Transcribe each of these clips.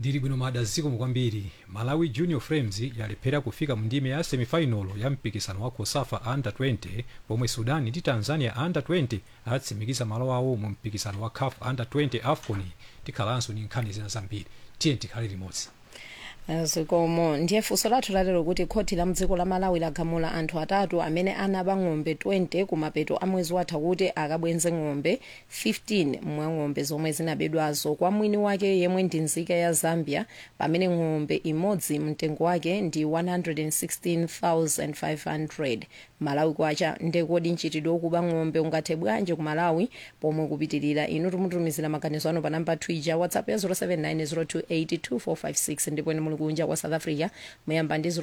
ndili bwino mada zikomo kwambiri malawi junior frames yalephera kufika mu ndime ya semifinal ya mpikisano wa cosafa under 20 pomwe sudan ndi tanzania under 20 atsimikiza malo awo mu mpikisano wa caf under 20 afcon tikhalanso ndi nkhani zina zambiri tiye tikhale limodzi zikomo ndiye funso lathu lalero kuti khoti la mdziko la malawi lagamula anthu atatu amene anaba ng'ombe 20 kumapeto a mwezi watha kuti akabwenze ng'ombe 15 mwa ng'ombe zomwe zinabedwazo kwa mwini wake yemwe ndi nzika ya zambia pamene ng'ombe imodzi mtengo wake ndi 116500 malawi kwacha ndekodi mchitidwe wokuba ng'ombe ungathe bwanji ku malawi pomwe kupitirira inu tumutumizira maganizo anu pa namba twitter whatsapp ya 0790282456 ndipo ine muli kunja kwa south africa muyamba ndi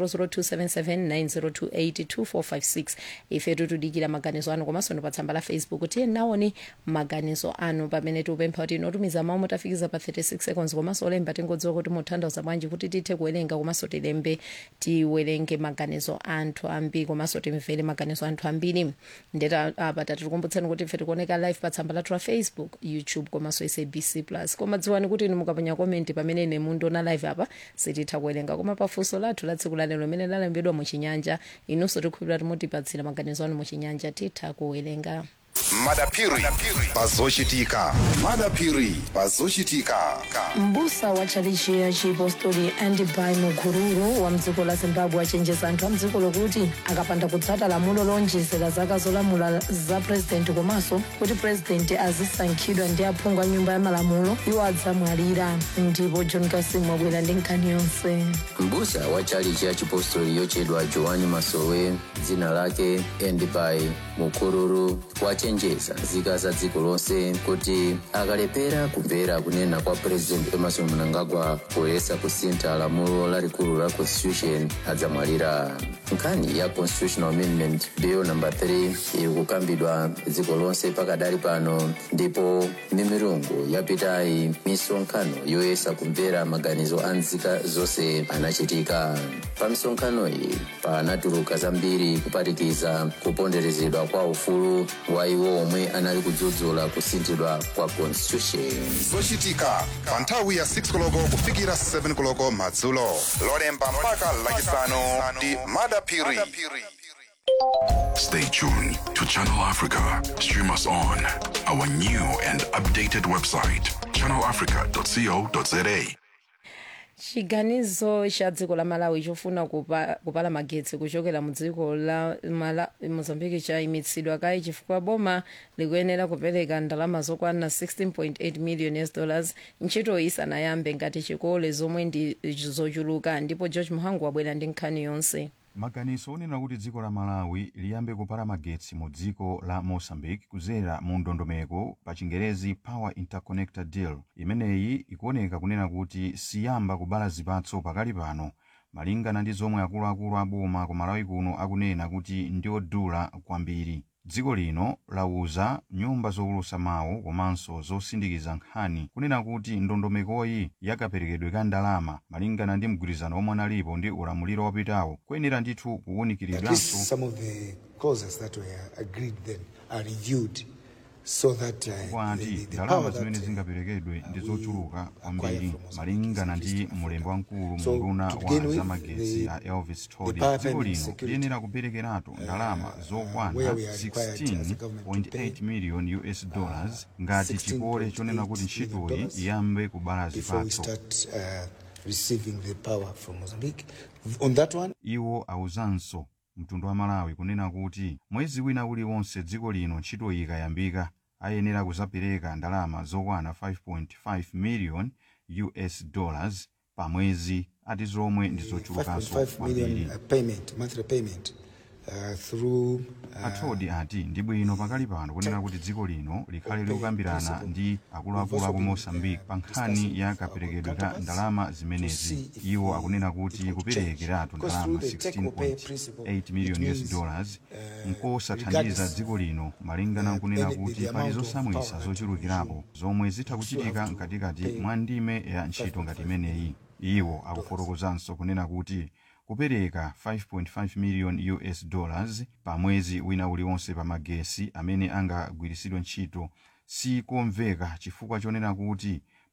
0027790282456 ife tutudikira maganizo anu komanso ndi pa tsamba la facebook tiye nawoni maganizo anu pamene tiupempha kuti inotumiza mawu mutafikiza pa 36 seconds komanso olemba tingodziwa kuti mutanthauza bwanji kuti tithe kuwerenga komanso tilembe tiwerenge maganizo anthu ambiri komanso timvere maganizo anthu ambiri ndeta apa tatikukumbutsani kuti ife tikuoneka live pa tsamba lathu la facebook youtube komanso sabc plus koma dziwani kuti inu mukaponya komenti pamene ine mundiona live apa sititha kuwerenga koma pafunso lathu la tsiku lalero limene lalembedwa muchinyanja inunso tikhulupirira timutipatsira maganizo anu muchinyanja titha kuwerenga madapiri pazochitika madapiri pazochitika mbusa wa chalichi ya chipostori andibai mukururu wa mdziko la zimbabwe achenjeza anthu a mdziko lokuti akapanda kutsata lamulo lonjezera zaka zolamula za purezidenti komanso kuti purezidenti azisankhidwa ndi aphungu a nyumba ya malamulo iwo adzamwalira ndipo john kasim wabwera ndi nkhani yonse mbusa wa chalichi ya chipostori yochedwa joani masowe dzina lake endibai mukururu wachenjeza nzika za dziko lonse kuti akalephera kumvera kunena kwa president emerson mnangagwa poyesa kusintha lamulo lalikulu la constitution adzamwalira nkhani ya constitutional amendment bill number 3 iri kukambidwa dziko lonse pakadali pano ndipo mimirungu yapitayi misonkhano yoyesa kumvera maganizo a nzika zonse anachitika pa misonkhano iyi panatuluka zambiri kuphatikiza kuponderezedwa kwa ufulu wa iwo omwe anali kudzudzula kusinthidwa kwa constitution zochitika pa nthawi ya 6 koloko kufikira 7 koloko madzulo lolemba mpaka lachisanu ndi madapiri Stay tuned to Channel Africa. Stream us on our new and updated website, channelafrica.co.za. chiganizo cha dziko la malawi chofuna kupa, kupala magetsi kuchokera mu dziko la Mala- mozambique chayimitsidwa kayi chifukwa boma likuyenera kupereka ndalama zokwana 16.8 million us dollars ntchito isanayambe ngati chikole zomwe ndi zochuluka ndipo george muhangu wabwera ndi nkhani yonse maganizo onena kuti dziko la malawi liyambe kupala magetsi mu dziko la mozambique kudzera mu ndondomeko pa chingerezi power interconnector deal imeneyi ikuoneka kunena kuti siyamba kubala zipatso pakali pano malingana ndi zomwe akuluakulu a boma ku malawi kuno akunena kuti ndiodula kwambiri dziko lino lauza nyumba zowulutsa mawu komanso zosindikiza nkhani kunena kuti ndondomekoyi yakaperekedwe ka ndalama malingana ndi mgwirizano omwe analipo ndi ulamuliro wapitawo kuyenera ndithu At least kuwunikiridwanso some of the clauses that were agreed then are reviewed so that uh, kwa the, anti the, the ndalama power that zimene uh, zingaperekedwe ndi we zochuluka acquire kwambiri from Mozambique malingana is ndi restricted. mulembi wamkulu So, munduna to wa begin with, zamagetsi the- a elvis the todi power dziko payment lino security, liyenera kuperekeratu ndalama zokwana where we are required as a government to pay 16.8 million us dollars ngati chikole chonena kuti 16.8 ntchitoyi million dollars iyambe kubala before we zipatso start uh, receiving the power from Mozambique. On that one, iwo awuzanso mtundu wa malawi kunena kuti mwezi wina uliwonse dziko lino ntchito iyi ikayambika ayenera kuzapereka ndalama zokwana 5.5 million us dollars pa mwezi ati zomwe ndi zochulukanso 5.5 million kwambiri uh, payment, monthly payment uh, through uh, athodi ati ndi bwino pakali pano kunena kuti dziko lino likhale likukambirana ndi akuluakulu aku mozambique pa nkhani ya kaperekedwe ka ndalama zimenezi iwo akunena kuti kuperekeratu ndalama 16.8 million us dollars nkosathandiza dziko lino malingana nkunena kuti pali zosamwisa zochulukirapo zomwe zitha kuchitika mkatikati mwa ndime ya ntchito ngati imeneyi iwo akufotokozanso kunena kuti kupereka 5.5 million us dollars pa mwezi wina uliwonse pa magesi amene angagwiritsidwe ntchito sikomveka chifukwa chonena kuti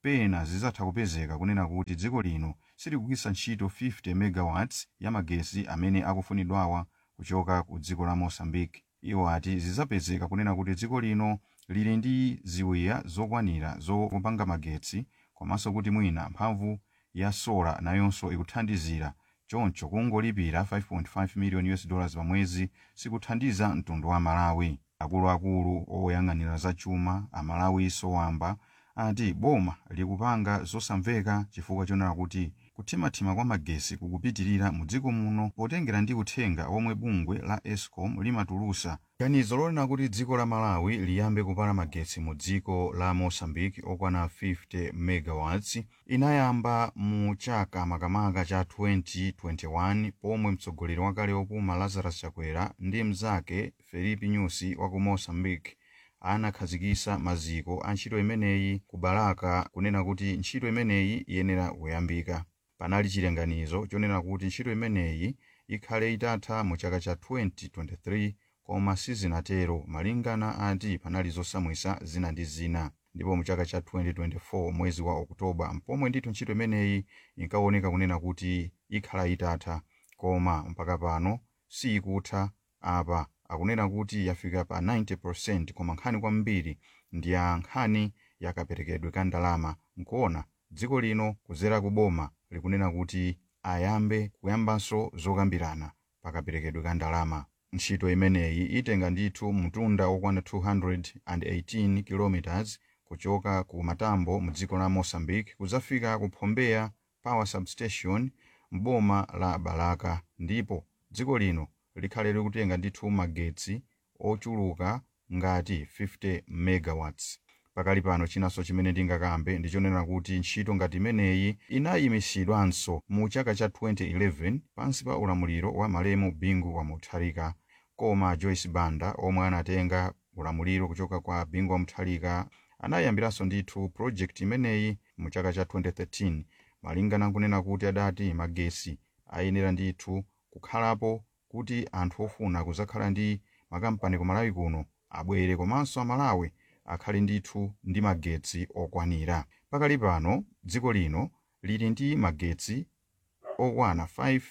pena zizatha kupezeka kunena kuti dziko lino silikugwiritsa ntchito 50 megawatts ya magesi amene akufunidwawa kuchoka ku dziko la mosambiki iwo ati zizapezeka kunena kuti dziko lino lili ndi ziwiya zokwanira zopanga magetsi komanso kuti mwina mphamvu ya sola nayonso ikuthandizira choncho kungolipira 5.5 million us dollars pa mwezi sikuthandiza mtundu wa malawi akuluakulu oyang'anira zachuma amalawi sowamba ati boma likupanga zosamveka chifukwa chonena kuti kuthimathima kwa magesi kukupitirira mu dziko muno potengera ndi uthenga omwe bungwe la escom limatulusa ganizo lonena kuti dziko la malawi liyambe kupala magetsi mu dziko la mozambique okwana 50 megawatts inayamba mu chaka makamaka cha 2021 pomwe mtsogoleri wakale opuma lazarus chakwera ndi mnzake felipe nyusi wa ku mozambique anakhazikisa maziko a ntchito imeneyi ku balaka kunena kuti ntchito imeneyi iyenera kuyambika panali chilenganizo chonena kuti ntchito imeneyi ikhale itatha mu chaka cha 2023 koma sizinatero malingana ati panali zosamwisa zina ndi zina ndipo mu chaka cha 2024 mwezi wa okutoba mpomwe ndithu ntchito imeneyi inkaoneka kunena kuti ikhala itatha koma mpaka pano sikutha apa akunena kuti yafika pa 90% koma nkhani kwambiri ndi ya nkhani yakaperekedwe ka ndalama nkuona dziko lino kuzera kuboma likunena kuti ayambe kuyambanso zokambirana pakaperekedwe ka ndalama ntchito imeneyi itenga ndithu mtunda okwana 218 km kuchoka ku matambo mu dziko la mozambique kuzafika ku phombeya power substation mboma la balaka ndipo dziko lino likhale likutenga ndithu magetsi ochuluka ngati 50 megawatts pakali pano chinanso chimene ndingakambe ndichonena kuti ntchito ngati imeneyi inayimisidwanso mu chaka cha 2011 pansi pa ulamuliro wa malemu bingu wa mutharika koma joyce banda omwe anatenga ulamuliro kuchoka kwa bingu wa mutharika anayambiranso ndithu project imeneyi mu chaka cha 2013 malingana nkunena kuti adati magesi ayenera ndithu kukhalapo kuti anthu ofuna kuzakhala ndi makampani ku malawi kuno abwere komanso amalawi akhale ndithu ndi magetsi okwanira pakali pano dziko lino lili ndi magetsi okwana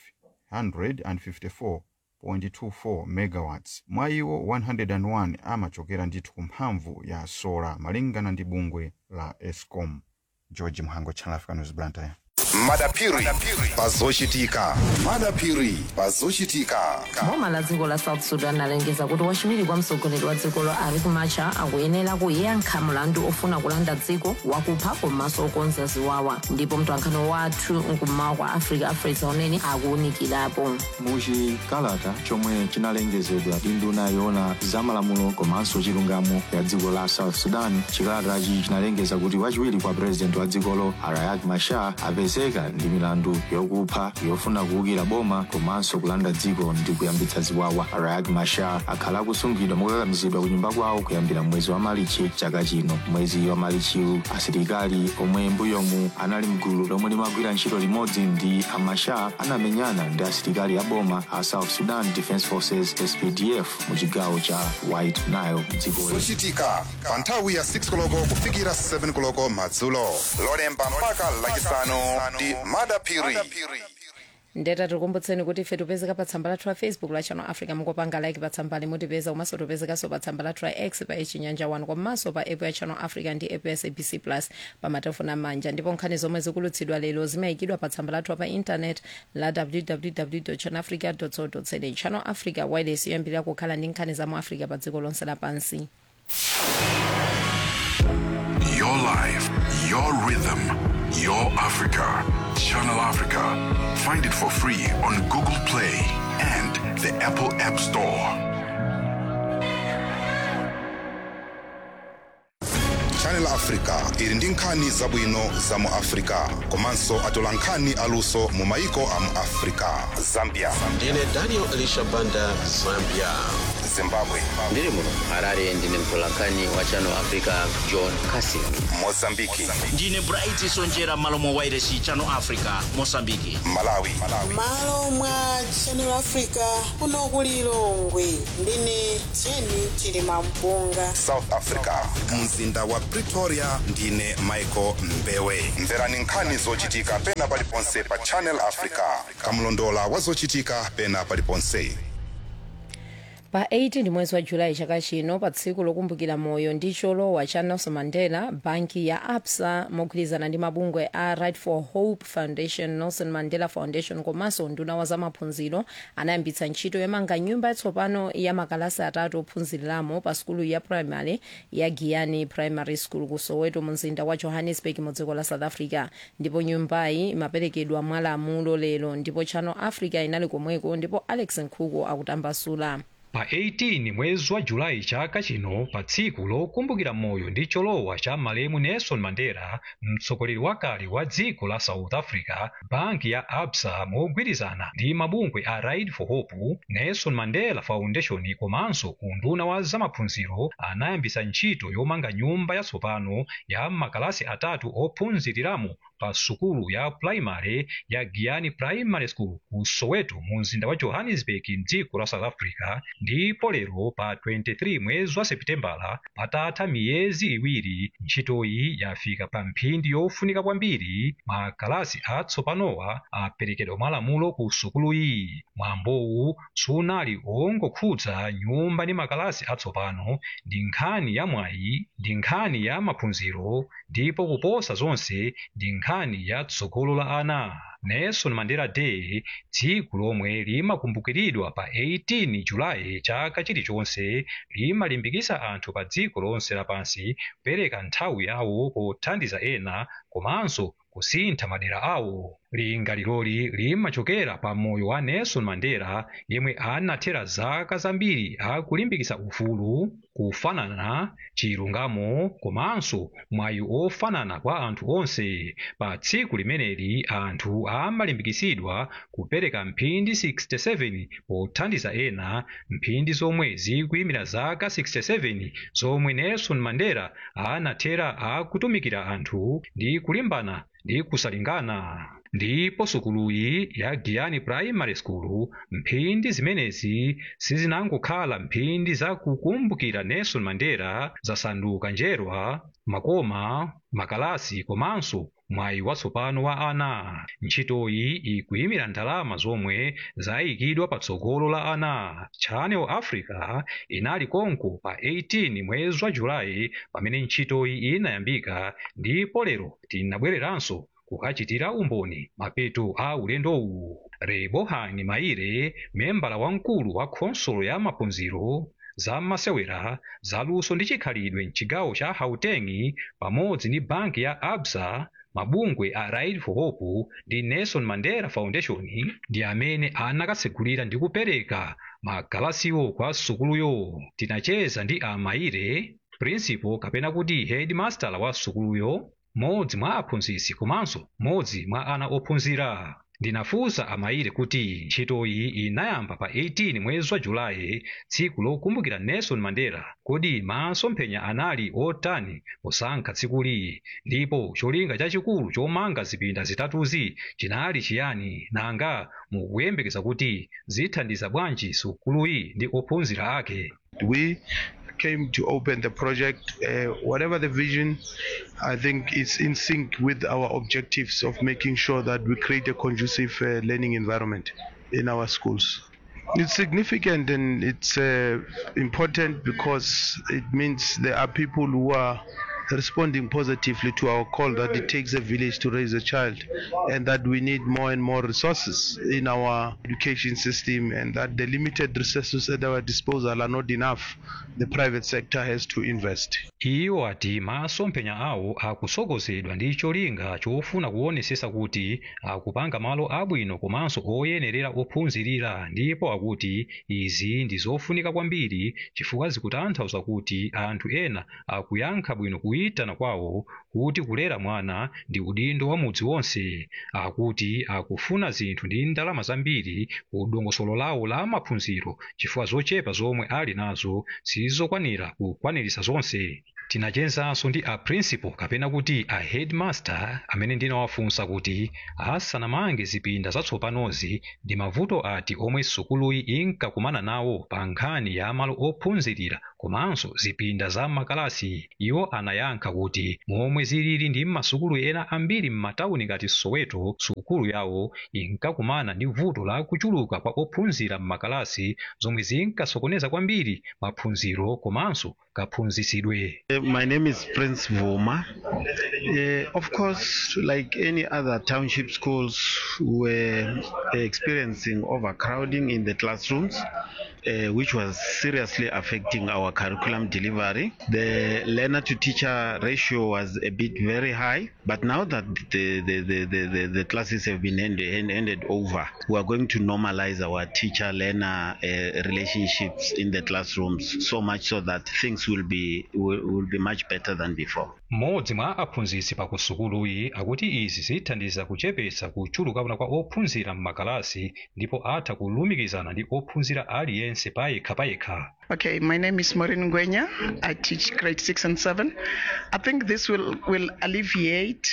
554.24 megawatts mwa iwo 101 amachokera ndithu ku mphamvu ya sola malingana ndi bungwe la escom george mhango channel africa news blantyre madapiri pazochitika madapiri pazochitika boma la dziko la south sudan alengeza kuti wachiwiri kwa mtsogoleri wa dzikolo riek machar akuyenera kuyankha mlandu ofuna kulanda dziko wakupha komanso okonza ziwawa ndipo mtwankhani wathu nkummawa kwa africa afresa unene akuwunikirapo muchikalata chomwe chinalengezedwa ndi nduna yoona zamalamulo komanso chilungamo ya dziko la south sudan chikalatachi chinalengeza kuti wachiwiri kwa purezidenti wa dzikolo riek machar apezeka ndi milandu yokupha yofuna kuwukira boma komanso kulanda dziko ndi kuyambitsa ziwawa riek machar akhala akusungidwa mokakamizidwa ku nyumba kwawo kuyambira mwezi wa malichi chaka chino mwezi wa malichiwu asilikali omwe mbuyomu anali mgulu lomwe limagwira ntchito limodzi ndi a machar anamenyana ndi asilikali a boma a south sudan defence forces spdf mu chigawo cha white nile dzikoli zochitika pa nthawi ya 6 koloko kufikira 7 koloko madzulo lolemba mpaka lachisanu ndi madapiri ndeta tikumbutseni kuti ife tipezeka pa tsamba lathu la facebook la channel africa mukopanga like pa tsambali mutipeza komanso tipezekanso pa tsamba lathu la x pa chinyanja 1 komanso pa app ya channel africa ndi app ya sabc plus pa matelefoni amanja ndipo nkhani zomwe zikulutsidwa lero zimayikidwa pa tsamba lathu pa intanet la www channel africa co za channel africa wireless yoyambirira kukhala ndi nkhani za mu africa pa dziko lonse lapansi Your life, your rhythm, your Africa. Channel Africa. Find it for free on Google Play and the Apple App Store. channel africa ili ndi nkhani zabwino za mu africa komanso atola nkhani aluso mu maiko a mu africa zambia ndine daniel elisha banda zambia zimbabwe ndiri muno harare ndine mtolankhani wa channel africa john casin mozambiki ndine bright sonjera malo mwa wairesi channel africa mosambiki malawi malo mwa channel africa kuno ku lilongwe ndine jeni chilima mpunga south africa mzinda wa pretoria ndine michael mbewe mverani nkhani zochitika pena paliponse pa channel africa kamlondola wa zochitika pena paliponse pa 18 mwezi wa julayi chaka chino pa tsiku lokumbukira moyo ndi cholowa cha nelson mandela banki ya absa mogwirizana ndi mabungwe a right for hope foundation nelson mandela foundation komanso nduna wa zamaphunziro anayambitsa ntchito yomanga nyumba yatsopano ya makalasi atatu ophunziriramo pa sukulu ya primary ya giyani primary school ku soweto mu mzinda wa johannesburg mu dziko la south africa ndipo nyumbayi imaperekedwa mwa lamulo lero ndipo channel africa inali komweko ndipo alex nkhuku akutambasula pa 18 mwezi wa julayi chaka chino pa tsiku lokumbukira moyo ndi cholowa cha malemu nelson mandela mtsogoleri wakale wa dziko la south africa banki ya absa mogwirizana ndi mabungwe a right for hope nelson mandela foundation komanso unduna wa zamaphunziro anayambitsa ntchito yomanga nyumba yatsopano ya makalasi atatu ophunziriramo pa sukulu ya primary ya giyani primary school ku soweto mu mzinda wa johannesburg mdziko la south africa ndipo lero pa 23 mwezi wa seputembala patatha miyezi iwiri ntchitoyi yafika pa mphindi yofunika kwambiri makalasi atsopanowa aperekedwa mwalamulo ku sukuluyi mwambowu sunali ongokhudza nyumba ndi makalasi atsopano ndi nkhani ya mwayi ndi nkhani ya maphunziro ndipo kuposa zonse ndi nkhani ya tsogolo la ana nelson mandela day tsiku lomwe limakumbukiridwa pa 18 julayi chaka chilichonse limalimbikitsa anthu pa dziko lonse lapansi kupereka nthawi yawo pothandiza ena komanso kusintha madera awo lingaliroli limachokera pa moyo wa nelson mandela yemwe anathera zaka zambiri akulimbikitsa ufulu kufanana chilungamo komanso mwayi ofanana kwa anthu onse pa tsiku limeneli anthu amalimbikitsidwa kupereka mphindi 67 pothandiza ena mphindi zomwe zikuyimira zaka 67 zomwe nelson mandela anathera akutumikira anthu ndi kulimbana ndi kusalingana ndipo sukuluyi ya giyani primary school mphindi zimenezi sizinangokhala mphindi zakukumbukira nelson mandela zasanduka njerwa makoma makalasi komanso mwayi watsopano wa ana ntchitoyi ikuyimira ndalama zomwe zayikidwa patsogolo la ana channel africa inali konko pa 18 mwezi wa julayi pamene ntchitoyi inayambika ndipo lero tinabwereranso kukachitira umboni mapeto a ulendowu rebohani maire membala wamkulu wa khonsolo ya maphunziro za masewera zaluso ndi chikhalidwe mchigawo cha gauteng pamodzi ndi banki ya absa mabungwe a right for hope ndi nelson mandela foundation ndi amene anakatsegulira ndi kupereka makalasiwo kwa sukuluyo tinacheza ndi amaire principal kapena kuti headmaster wa sukuluyo modzi mwa aphunzitsi komanso modzi mwa ana ophunzira ndinafunsa amaire kuti ntchitoyi inayamba pa 18 mwezi wa julayi tsiku lokumbukira nelson mandela kodi masomphenya anali otani posankha tsikuli ndipo cholinga chachikulu chomanga zipinda zitatuzi chinali chiyani nanga mukuyembekeza kuti zithandiza bwanji sukuluyi ndi ophunzira ake we came to open the project, uh, whatever the vision, I think it's in sync with our objectives of making sure that we create a conducive uh, learning environment in our schools. It's significant and it's uh, important because it means there are people who are responding positively to our call that it takes a village to raise a child and that we need more and more resources in our education system and that the limited resources at our disposal are not enough. The private sector has to invest. iwo ati masomphenya awo akusogozedwa ndi cholinga chofuna kuonesesa kuti akupanga malo abwino komanso oyenerera ophunzirira ndipo akuti izi ndi zofunika kwambiri chifukwa zikutanthauza kuti anthu ena akuyankha bwino kuyi kuyitana kwawo kuti kulera mwana ndi udindo wa mudzi wonse akuti akufuna zinthu ndi ndalama zambiri ku dongosolo lawo la maphunziro chifukwa zochepa zomwe ali nazo sizokwanira kukwanirisa zonse tinachenzanso ndi a principal kapena kuti a headmaster amene ndinawafunsa kuti asanamange zipinda zatsopanozi ndi mavuto ati omwe sukuluyi inkakumana nawo pa nkhani ya malo ophunzirira komanso zipinda za makalasi iwo anayankha kuti momwe zilili ndi masukulu ena ambiri m'matawuni ngati soweto sukulu yawo inkakumana ndi vuto la kuchuluka kwa ophunzira m'makalasi zomwe zinkasokoneza kwambiri maphunziro komanso kaphunzisidwe Uh, My name is Prince Vuma. Uh, of course, like any other township schools, we're experiencing overcrowding in the classrooms. Uh, which was seriously affecting our curriculum delivery. The learner to teacher ratio was a bit very high, but now that the, the, the, the, the, the classes have been ended, ended over, we are going to normalize our teacher learner uh, relationships in the classrooms so much so that things will be, will, will be much better than before. mmodzi mwa aphunzitsi pa kusukuluyi akuti izi zithandiza kuchepetsa kuchulukana kwa ophunzira m'makalasi ndipo atha kulumikizana ndi ophunzira aliyense payekha payekha Okay, my name is Maureen Ngwenya. I teach grade six and seven. I think this will, will alleviate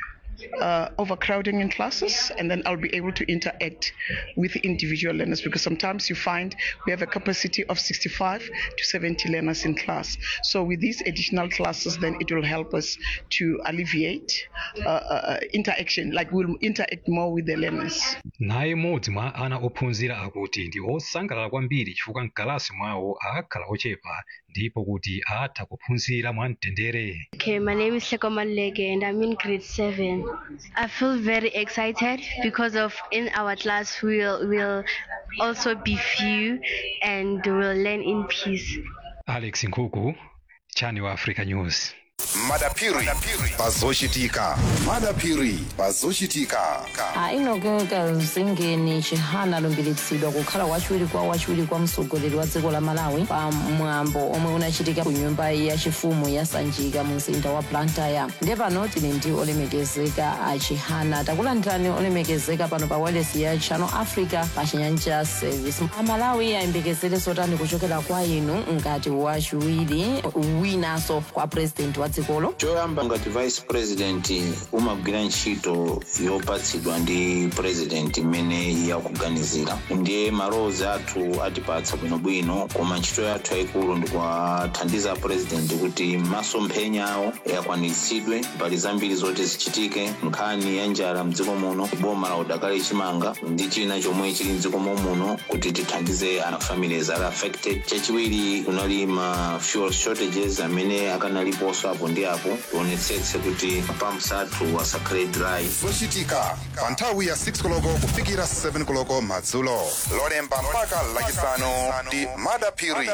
uh, overcrowding in classes, and then I'll be able to interact with the individual learners because sometimes you find we have a capacity of 65 to 70 learners in class. So with these additional classes, then it will help us to alleviate uh, uh, interaction, like we'll interact more with the learners. naye mmodzi mwa ana ophunzira akuti ndi osangalala kwambiri chifukwa mkalasi mwawo akhala ochepa ndipo kuti atha kuphunzira mwamtendere Okay, my name is Sekoman Lege and I'm in grade seven. I feel very excited because of in our class we'll will also be few and we'll learn in peace. alex nkhuku channel africa news madapiri pazochitika madapiri pazochitika ainogeka zingeni chihana alumbiritsidwa kukhala wachiwiri kwa wachiwiri kwa mtsogoleri wa dziko la malawi pa mwambo omwe unachitika ku nyumba yachifumu ya sanjika mu mzinda wa blantyre ndiye pano tili ndi olemekezeka a chihana takulandirani olemekezeka pano pa wireless ya channel africa pa chinyanja service amalawi ayembekezere zotani kuchokera kwa inu ngati wachiwiri winanso kwa president wa dzikolo choyamba ngati vice president umagwira ntchito yopatsidwa ndi president imene yakuganizira ndiye malowozi athu atipatsa bwinobwino koma ntchito yathu yayikulu ndikuwathandiza president kuti masomphenya awo akwaniritsidwe mbali zambiri zoti zichitike nkhani ya njala mdziko muno boma la udakali chimanga ndi china chomwe chili mdziko muno kuti tithandize ana families ali affected chachiwiri kunali ma fuel shortages amene akanaliponso apo ndi apo tionetsetse kuti pumps athu asakhale dry zochitika pa nthawi ya 6 koloko kufikira 7 koloko madzulo lolemba mpaka lachisanu ndi madapiri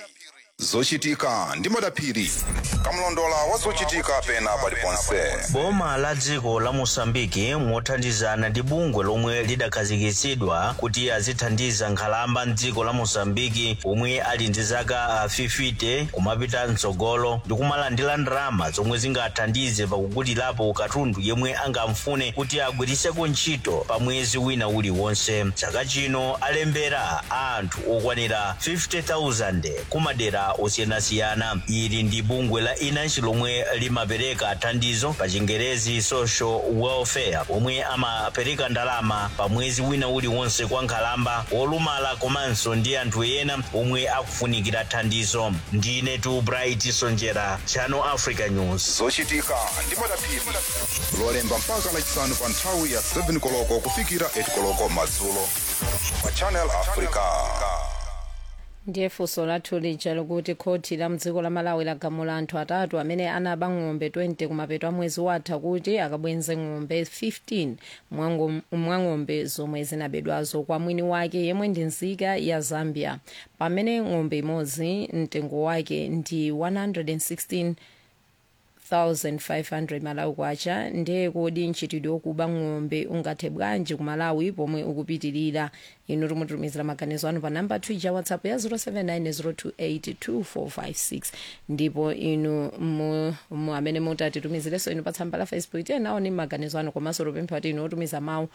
zochitika ndi madapiri kamlondola wa zochitika pena paliponse boma la dziko la mosambiki mothandizana ndi bungwe lomwe lidakhazikitsidwa kuti azithandiza nkhalamba mdziko la mosambiki omwe ali ndi zaka ah, 50 kumapita mtsogolo ndi kumalandira ndalama zomwe zingathandize pakugulirapo katundu yemwe angamfune kuti agwiritseko ntchito pa mwezi wina uliwonse chaka chino alembera anthu okwanira 50,000 kumadera osiyanasiyana ili ndi bungwe la inansi lomwe limapereka thandizo pa chingerezi social welfare omwe amapereka ndalama pa mwezi wina uliwonse kwa nkhalamba olumala komanso ndi anthu ena omwe akufunikira thandizo ndine tu bright sonjera channel africa news zochitika ndi madapiri lolemba mpaka lachisanu pa nthawi ya 7 koloko kufikira 8 koloko madzulo pa channel africa ndiye funso lathu lija likuti khoti la mdziko la malawi lagamula anthu atatu amene anaba ng'ombe 20 kumapeto a mwezi watha kuti akabwenze ng'ombe 15 mwa ng'ombe zomwe zinabedwazo kwa mwini wake yemwe ndi nzika ya zambia pamene ng'ombe imodzi mtengo wake ndi 116 1500 malawi kwacha ndiye kodi mchitidwe wokuba ng'ombe ungathe bwanji ku malawi pomwe ukupitirira inu timutumizira maganizo anu pa namba 2 ja whatsapp ya 0790282456 ndipo inu mu, mu amene mutatitumizireso inu pa tsamba la facebook tiye nawo ni maganizo anu komanso tupempha kuti inu otumiza mawu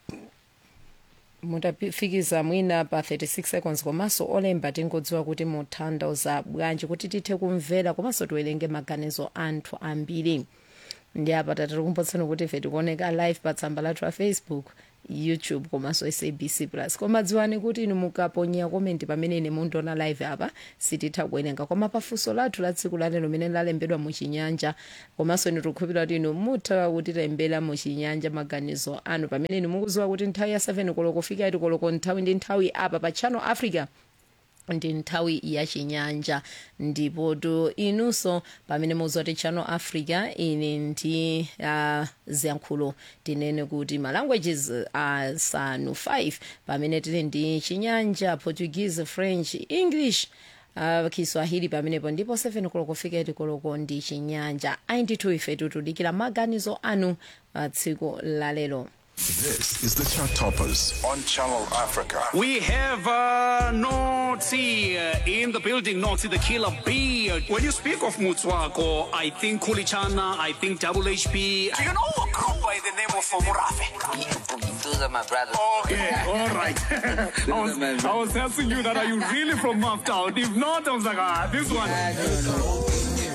mutafikiza mwina pa 36 seconds komanso olemba tingodziwa kuti mutanthauza bwanji kuti tithe kumvera komanso tiwerenge maganizo anthu ambiri ndi apa tatikumbusani kuti ife tikuoneka live pa tsamba lathu la facebook youtube komanso sabc plus koma dziwani kuti inu mukaponyera komenti pamene ine mundiona live apa sititha kuwerenga koma pafunso lathu la tsiku lalero limene lalembedwa muchinyanja komanso inu tikukhulupirira kuti inu mutha kutilembera muchinyanja maganizo anu pamene inu mukudziwa kuti nthawi ya 7 koloko kufika 8 koloko nthawi ndi nthawi apa pa channel africa ndi nthawi ya chinyanja ndipo to inunso pamene muzoti channel africa ine ndi uh, ziyankhulo tinene kuti ma languages asanu uh, 5 pamene tili ndi chinyanja portuguese french english uh, kiswahili pamenepo ndipo 7 koloko kufika 8 koloko ndi chinyanja ayi ndithu ife tutudikira maganizo anu uh, tsiku lalero This is the Chart Toppers on Channel Africa. We have uh, Notsi uh, in the building, Notsi the killer bee. When you speak of Mutswako, I think Kulichana, I think Double HP. Do you know a group by the name of Murafe? Those are my brothers. Okay, all right. I, was, I was asking you that, are you really from Maftown? If not, I was like, ah, this one.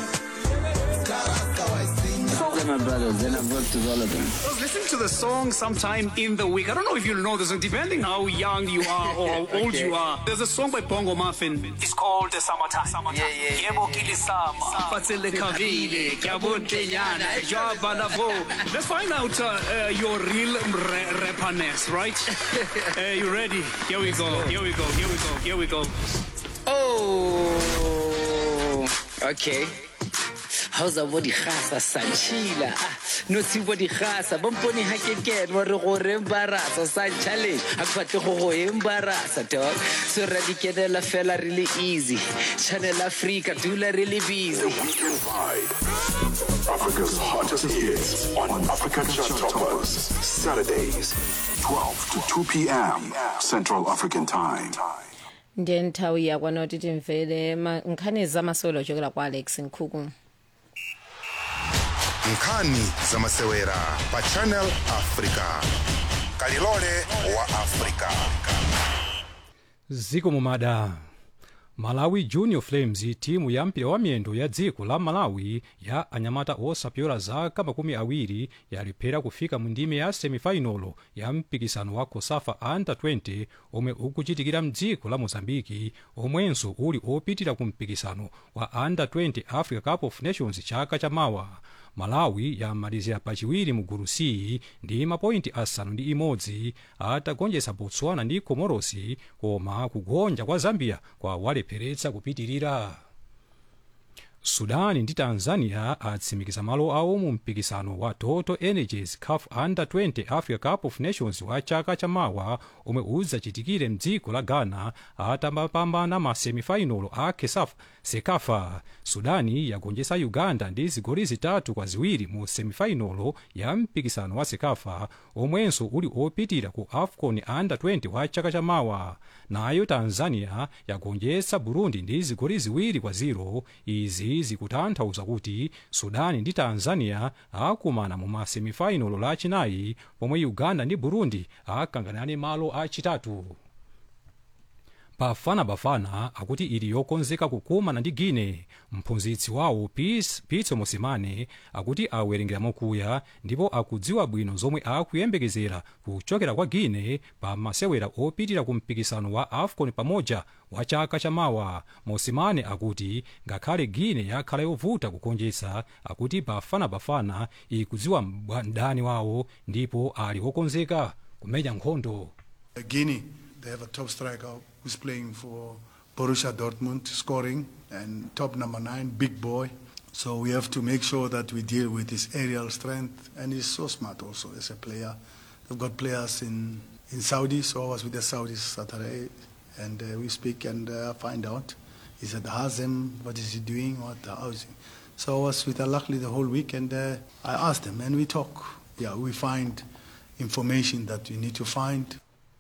Those are my brothers, and I've worked with all of them. I was listening to the song sometime in the week. I don't know if you know this, depending how young you are or how old you are. There's a song by Bongo Muffin. It's called the Summertime. Summertime. Yeah, yeah. Yebo kilisama. Fatsele kavile, kyabotenyana, jabalavo. Let's find out uh, uh, your real ra- rapperness, right? uh, you ready? Here we go. Here we go. Here we go. Here we go. Oh, okay. hausa bo digasa sa tšhila notsi bo digasa bompone ga ke kene wa re go re embarasa sa challenge ga ke batle go go embarasa dog so ra di kenela fela really easy channel africa dula really busy Africa's hottest hits on Africa Chart Toppers. Saturdays, 12 to 2 p.m. Central African Time. ndiye nthawi yakwana kuti timvere ma- nkhani zamasewero ochokera kwa alex nkhuku nkhani zamasewera pa channel africa kalilole wa africa ziko mumada malawi junior flames timu ya mpira wa miyendo ya dziko la malawi ya anyamata osapyola zaka makumi awiri yalephera kufika mu ndime ya semifinalo ya mpikisano wa cosafa under 20 omwe ukuchitikira mdziko la mozambiki omwenso uli opitira ku mpikisano wa under 20 africa cup of nations chaka chamawa malawi yamalizira pachiwiri mu gulu c ndi mapointi asanu ndi imodzi atagonjetsa botswana ndi komorosi koma kugonja kwa zambia kwawalepheretsa kupitirira sudani ndi tanzania atsimikiza malo awo mu mpikisano wa total energies caf under 20 africa cup of nations wa chaka chamawa omwe udzachitikire mdziko la ghana atapambana ma semifinal a kesaf sekafa sudani yagonjetsa uganda ndi zigoli zitatu kwa ziwiri mu semifinal ya mpikisano wa sekafa omwenso uli opitira ku afcon under 20 wa chaka chamawa nayo tanzania yagonjetsa burundi ndi zigoli ziwiri kwa ziro izi zikutanthauza kuti sudani ndi tanzania akumana mu masemifinalo lachinayi pomwe uganda ndi burundi akanganane malo achitatu bafana bafana akuti ili yokonzeka kukumana ndi guine mphunzitsi wawo Pis- pitso mosimane akuti awerengera mokuya ndipo akudziwa bwino zomwe akuyembekezera kuchokera kwa guine pa masewera opitira ku mpikisano wa afcon pamoja wa chaka chamawa mosimane akuti ngakhale guine yakhala yovuta kugonjetsa akuti bafana bafana ikudziwa mbwa- mdani wawo ndipo ali wokonzeka kumenya nkhondo Guinea, they have a top striker who's playing for Borussia Dortmund, scoring, and top number nine, big boy. So we have to make sure that we deal with his aerial strength, and he's so smart also as a player. They've got players in, in Saudi, so I was with the Saudis Saturday, and uh, we speak and uh, find out. He's at Hazem, what is he doing, what, how is he? So I was with Al Ahly the whole week, and uh, I asked them, and we talk. Yeah, we find information that we need to find.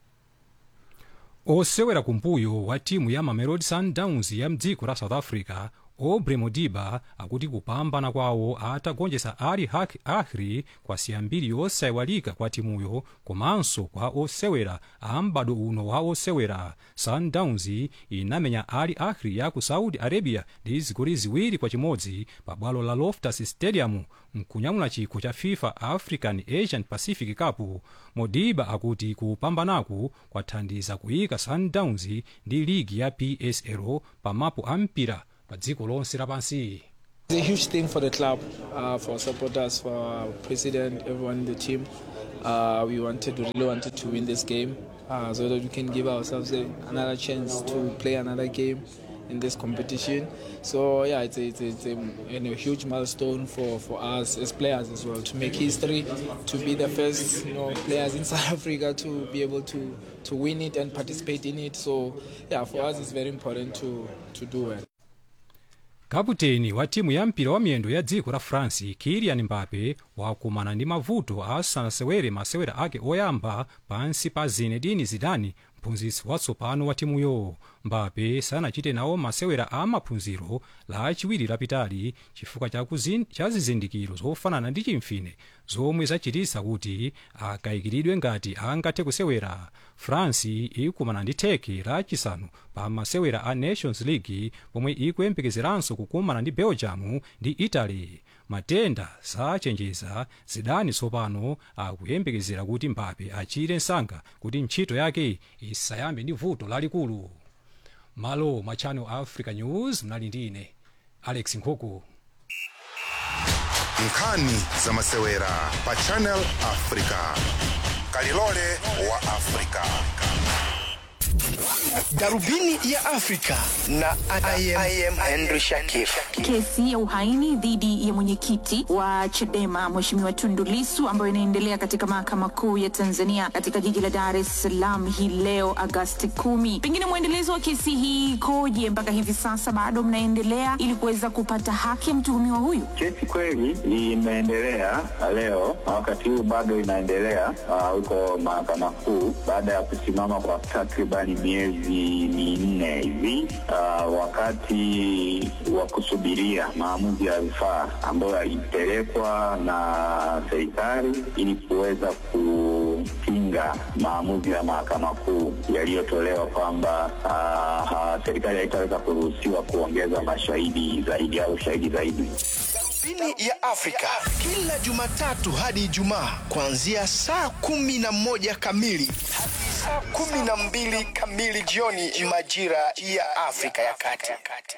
osewera kumbuyo wa timu ya mamelodi sundowns ya mdziko la south africa aubrey modiba akuti kupambana kwawo atagonjetsa ali Hak- ahli kwa siyambiri yosayiwalika kwa timuyo komanso kwa osewera a m'bado uno wa osewera sundowns inamenya ali ahli ya ku saudi arabia ndi zigoli ziwiri kwa chimodzi pa bwalo la loftus stadium mkunyamula chikho cha fifa african asian pacific cup modiba akuti kupambanaku kwathandiza kuyika sundowns ndi ligi ya psl pamapu a mpira pa dziko lonse lapansi It's a huge thing for the club, uh, for supporters, for our president, everyone in the team. Uh, we wanted, we really wanted to win this game uh, so that we can give ourselves a, another chance to play another game in this competition. So yeah, it's a, it's a, it's a, you know, huge milestone for, for us as players as well to make history, to be the first you know players in South Africa to be able to to win it and participate in it. So yeah, for us it's very important to to do well. kaputeni wa timu ya mpira wa miyendo ya dziko la france kilian mbape wakumana ndi mavuto asanasewere masewera ake oyamba pansi pa zinedine zidane mphunzitsi watsopano wa timuyo mbape sanachite nawo masewera a maphunziro lachiwiri lapitali chifukwa cha kuzin- cha zizindikiro zofanana ndi chimfine zomwe zachititsa kuti akayikiridwe ngati angathe kusewera france ikumana ndi turkey lachisanu pa masewera a nations league pomwe ikuyembekezeranso kukumana ndi belgium ndi italy matenda sachenjeza zidane tsopano akuyembekezera kuti mbape achire msanga kuti ntchito yake isayambe ndi vuto lalikulu malo mwa channel africa news mnali ndi ine alex nkhuku nkhani za masewera pa channel africa kalilole wa africa darubini ya afrika na I am, I am henry shakif Kesi ya uhaini dhidi ya mwenyekiti wa Chadema Mheshimiwa Tundu Lissu ambayo inaendelea katika mahakama kuu ya Tanzania katika jiji la Dar es Salaam hii leo Agasti kumi. Pengine mwendelezo wa kesi hii ikoje mpaka hivi sasa, bado mnaendelea ili kuweza kupata haki ya mtuhumiwa huyu? Kesi kweli imeendelea leo na wakati huu bado inaendelea ah, huko mahakama kuu baada ya kusimama kwa takribani miezi minne hivi ah, wakati wa kusubiria maamuzi ya rufaa ambayo yalipelekwa na serikali ili kuweza kupinga maamuzi ya mahakama kuu yaliyotolewa kwamba ah, ah, serikali haitaweza kuruhusiwa kuongeza mashahidi zaidi au shahidi zaidi. darubini ya afrika kila jumatatu hadi ijumaa kuanzia saa kumi na moja kamili hadi saa kumi na mbili kamili jioni majira ya afrika ya kati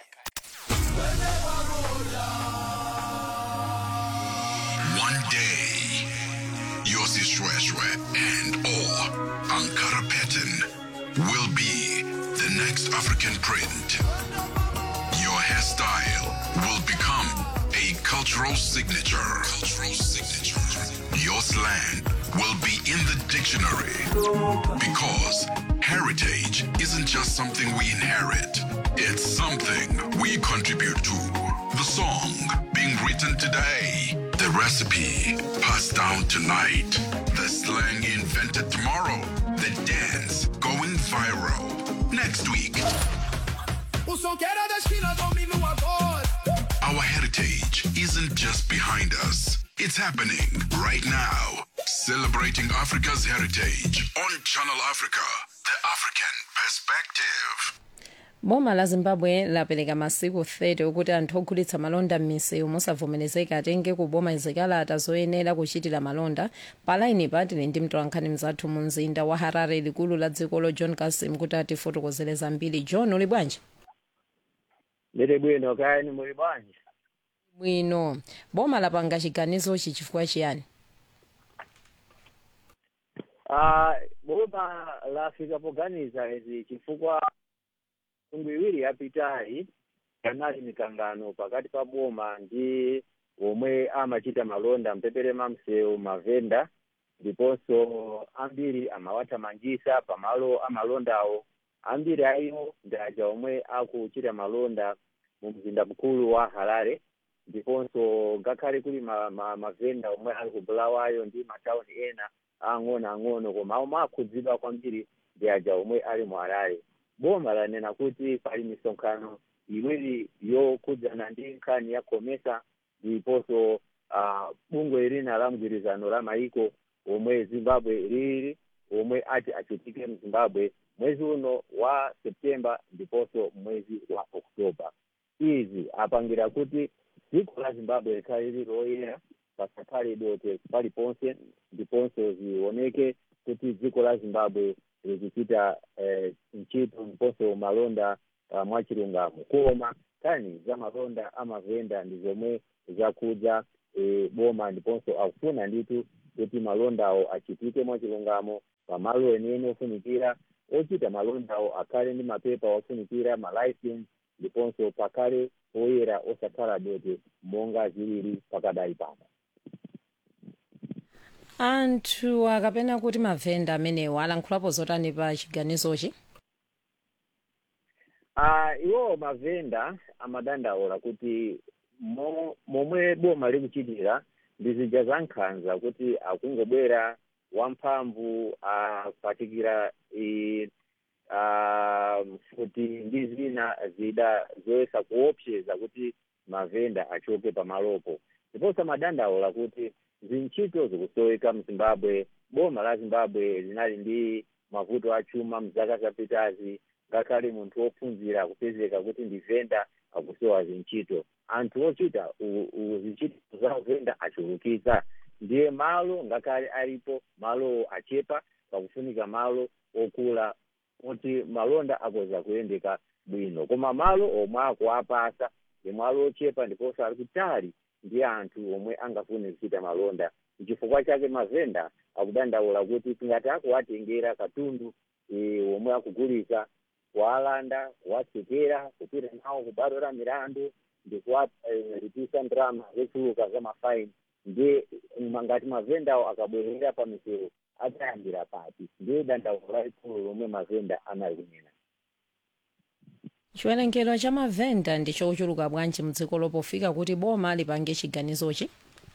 One day, Yossi Shweshwe and or Ankara Pattern will be the next African print. Your hairstyle will become a cultural signature. Cultural signature. Your slang will be in the dictionary because heritage isn't just something we inherit. It's something we contribute to. The song being written today, the recipe passed down tonight, the slang invented tomorrow, the dance going viral next week. O som que era da esquina domina o agora. Our heritage isn't just behind us, it's happening right now. Celebrating Africa's heritage on Channel Africa, the African perspective. boma la zimbabwe lapereka masiku 30 okuti anthu ogulitsa malonda m'misewu mosavomerezeka atenge kuboma zikalata zoyenera kuchitira malonda palaini patili ndi mtolankhani mzathu mu mzinda wa harare likulu la dzikolo john kasim kuti atifotokozere zambiri john uli bwanji Ndili bwino kayani muli bwanji bwino boma lapanga chiganizochi chifukwa chiyani Ah, boma lafika poganiza izi chifukwa mitundu iwiri yapitayi yanali mikangano pakati pa boma ndi omwe amachita malonda mpepere mamsewu mavenda ndiponso ambiri amawathamangisa pamalo amalondawo ambiri ayiwo ndi aja omwe akuchita malonda mu mzinda mkulu wa harare ndiponso ngakhale kuli ma- ma- mavenda omwe ali ku bulawayo ndi matawuni ena ang'ono ang'ono koma omwe akhudzidwa kwambiri ndi aja omwe ali mu harare boma lanena kuti pali misonkhano iwiri yokhudzana ndi nkhani ya khomesa ndiponso ah, bungwe lina la mgwirizano la maiko omwe zimbabwe lili omwe ati achitike mu zimbabwe mwezi uno wa septemba ndiponso mwezi wa oktoba izi apangira kuti dziko la zimbabwe likhale lili loyera pasakhale dote paliponse ndiponso zioneke kuti dziko la zimbabwe likuchita eh, ntchito ndiponso malonda uh, mwachilungamo koma kani za malonda amavenda ndi zomwe zakhudza eh, boma ndiponso akufuna nditu kuti malondawo achitike mwachilungamo pamalo enieni ofunikira ochita malondawo akhale ndi mapepa ofunikira malicense ndiponso pakhale poyera osakhala dote monga zilili pakadali pano anthu akapena kuti mavenda amenewo alankhulapo zotani pa chiganizochi Ah, iwo mavenda amadandaula kuti mo- momwe boma likuchitira ndi zija za nkhanza kuti akungobwera wamphamvu apatikira i- ah, futi ndi zina zida zoyesa kuopseza kuti mavenda achoke pamalopo ndiponso amadandaula kuti zintchito zikusoweka mzimbabwe boma la zimbabwe linali ndi mavuto achuma mzaka zapitazi ngakhale munthu wophunzira akupezeka kuti ndi venda akusowa zintchito anthu ochita u- u- zintchito za venda achulukitsa ndiye malo ngakhale alipo malowo achepa pakufunika malo okula kuti malonda akoza kuyendeka bwino koma malo omwe akuapasa ndi malo ochepa ndiponso ali kutali ndi anthu omwe angafune kuchita malonda chifukwa chake mavenda akudandaula kuti tingati akuwatengera katundu eh, omwe akugulisa kuwalanda kuwatsekera kupita nawo kubwalo la milandu ndi kuwalipisa ndalama zochuluka za mafaini ndiye ngati mavendawo akabwerera pa misewu adzayambira pati ndiye dandaulo lalikulu lomwe mavenda analikunena chiwerengero cha mavenda ndi chochuluka bwanji mdziko lopofika kuti boma lipange chiganizochi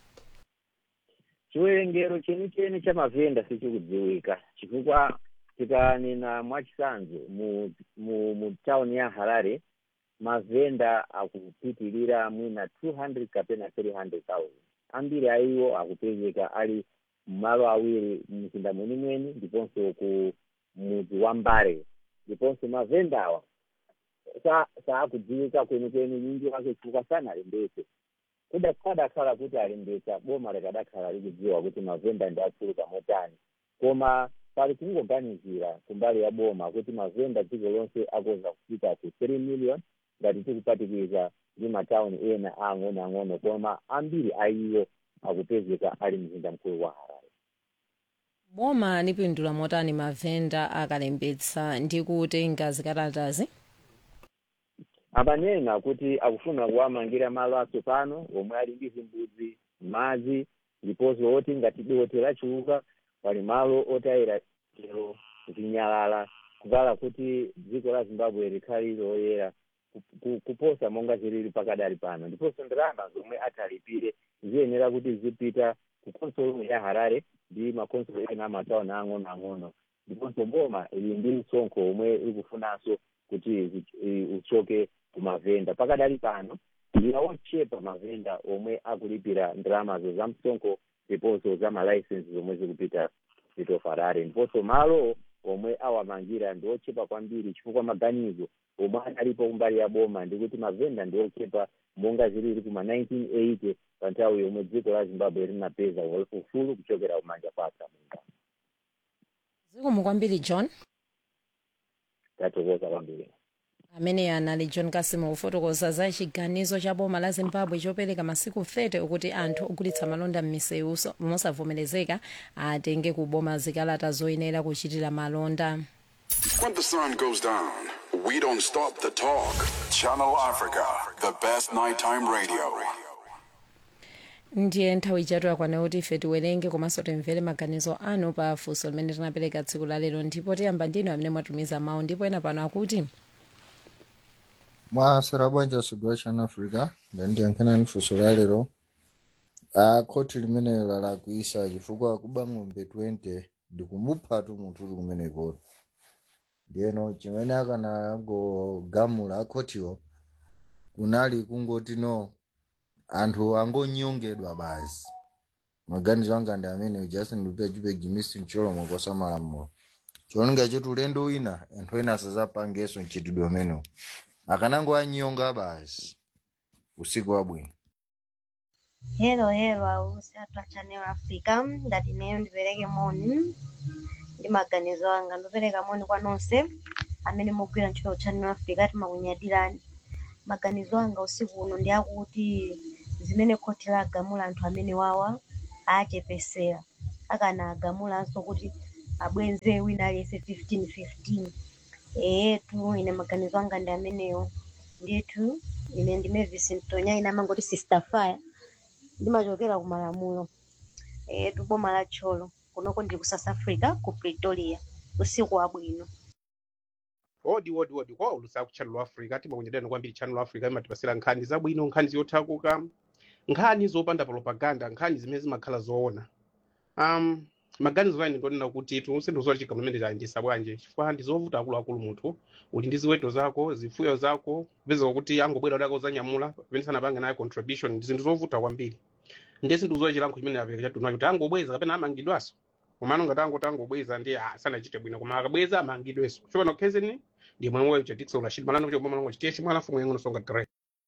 chiwerengero chenicheni cha mavenda sichikudziwika chifukwa tikanena mwachisanzo mu, mu, mu town ya harare mavenda akupitilira mwina 200 kapena 300,000 ambiri aiwo akupezeka ali mmalo awiri mzinda mwenimweni ndiponso ku mudzi wa mbare ndiponso mavendawa sa saakudziwika kwenikweni nyinji wake chifukwa sanalembetse kudakhala kuti alembetsa boma likadakhala likudziwa kuti mavenda ndi achuluka motani koma pali kungoganizira kumbali ya boma kuti mavenda dziko lonse akoza kufika ku 3 million ngati tikupatikiza ndi matawuni ena ang'onoang'ono koma ambiri aiwo akupezeka ali mzinda mkulu wa harare boma lipindula motani mavenda akalembetsa ndi kutenga zikalatazi amanena kuti akufuna kuwamangira malo atsopano omwe ali ndi zimbudzi madzi ndiponso oti ngati dote lachuluka pali malo otayira chero zinyalala kukala kuti dziko la zimbabwe likhali loyera ku- ku- kuposa monga zilili pakadali pano ndiponso ndalama zomwe atalipire ziyenera kuti zipita ku konsolo ya harare ndi makonsolo ena amatawuni ang'onoang'ono ndiponso boma ili ndi msonkho omwe ikufunanso kuti zi- i- uchoke kumavenda pakadali pano ndi ochepa mavenda omwe akulipira ndalamazo za msonkho ndiponso za malaisensi zomwe zikupita zito harare ndiponso malo omwe awamangira ndi ochepa kwambiri chifukwa maganizo omwe analipo kumbali ya boma ndikuti mavenda ndi ochepa monga zilili kuma 1980 pa nthawi yomwe dziko la zimbabwe linapeza ufulu kuchokera kumanja kwa atsamunda zikomo kwambiri john tathokoza kwambiri amene anali john kasimo kufotokoza za chiganizo cha boma la zimbabwe chopereka masiku 30 okuti anthu ogulitsa malonda m'misewu so- mosavomerezeka atenge kuboma zikalata zoyenera kuchitira malonda When the sun goes down, we don't stop the talk. Channel Africa, the best nighttime radio. ndiye nthawi ichatu yakwana kuti ife tiwerenge komanso timvere maganizo anu pa funso limene tinapereka tsiku la lero ndipo tiyamba ndinu amene mwatumiza mawu ndipo ena pano akuti mwasera bwanja sudwa chana africa ndandiyankhana funso la lero a khoti limenelo lalakwisa chifukwa kuba ng'ombe 20 ndikumuphatu munthu uli kumeneko ndiyeno chimene akanagogamula akhotiwo kunali kungoti no anthu angonyongedwa basi maganizo anga ndi amene justin lupejupe jimisi mcholomo kwasamalamulo chiononga chetu ulendo wina anthu ena asazapangenso mchitidwe umenewu akanango anyonga basi usiku wabwino Hello, hello, ausi athu a Channel Africa ndati neyo ndipereke moni ndi maganizo anga ndopereka moni kwa nonse amene mugwira ntchito Channel Africa timakunyadirani maganizo anga usiku uno ndi akuti zimene khoti lagamula anthu amene wawa achepesera akana agamulanso kuti abwenze wina aliyense 15 15 eyetu ine maganizo anga ndi amenewo ndithu ine ndi Mavis Mtonya ine amangoti sister fire ndimachokera ku malamulo eyetu boma la tcholo kunoko ndili ku south africa ku pretoria usiku wabwino odi odi odi kwa ulusa ku channel africa timakunyadirani kwambiri channel africa imatipasira nkhani zabwino nkhani zothakuka nkhani zopanda propaganda nkhani zimene zimakhala zoona um maganizo ane ndonena kuti timusinthu chigamulo chimene chayendesa bwanje chifukwa ndizovuta akuluakulu munthu uli ndi ziweto zako zifuyo zako kupezeka kuti angobwera udako zanyamula pamene sanapange naye contribution ndi zinthu zovuta kwambiri ndiye sinthu zoe chilankho chimene apereka chatunacho kuti angobweza kapena amangidwaso komano ngati angoti angobweza ndi ah, sanachite bwino koma akabweza amangidweso chopano khezeni ndi mwemwe weyo chadikisa ulashidi malano kuti oboma lango chitiye chimwe alafu mwengono songa dire